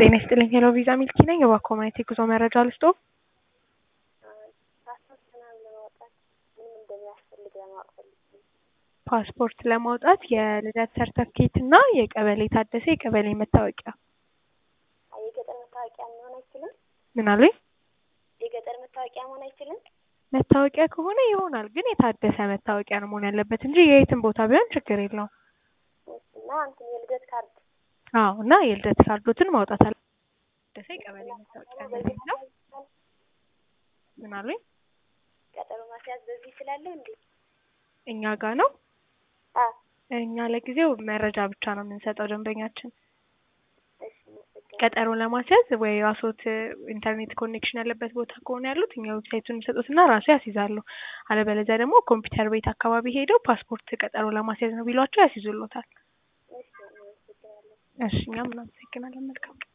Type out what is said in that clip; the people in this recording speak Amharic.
ጤና ይስጥልኝ ሄሎ ቪዛ ሚልኪ ነኝ። እባክዎ ማየት የጉዞ መረጃ ልስጥዎ? ፓስፖርት ምናምን ለማውጣት ምን እንደሚያስፈልግ ለማወቅ ፈልጌ ነው። ፓስፖርት ለማውጣት የልደት ሰርተፍኬት እና የቀበሌ ታደሰ የቀበሌ መታወቂያ። አይ የገጠር መታወቂያ መሆን አይችልም? ምን አሉኝ? የገጠር መታወቂያ መሆን አይችልም? መታወቂያ ከሆነ ይሆናል፣ ግን የታደሰ መታወቂያ ነው መሆን ያለበት እንጂ የየትም ቦታ ቢሆን ችግር የለውም። እሺ እና እንትን የልደት ካርድ አዎ እና የልደት ካርዶትን ማውጣት አለ ታደሰ የቀበሌ መታወቂያ ነው በዚህ የሚለው። ምን አሉኝ? ቀጠሮ ማስያዝ በዚህ እችላለሁ እንዴ? እኛ ጋር ነው። አ እኛ ለጊዜው መረጃ ብቻ ነው የምንሰጠው ደንበኛችን። እሺ አመሰግናለሁ። ቀጠሮ ለማስያዝ ወይ ራስዎት ኢንተርኔት ኮኔክሽን ያለበት ቦታ ከሆነ ያሉት እኛ ዌብሳይቱን የሚሰጡትና ራሱ ያስይዛሉ። አለበለዚያ ደግሞ ኮምፒውተር ቤት አካባቢ ሄደው ፓስፖርት ቀጠሮ ለማስያዝ ነው ቢሏቸው ያስይዙሎታል። እሺ አመሰግናለሁ። እሺ እኛም እናመሰግናለን። መልካም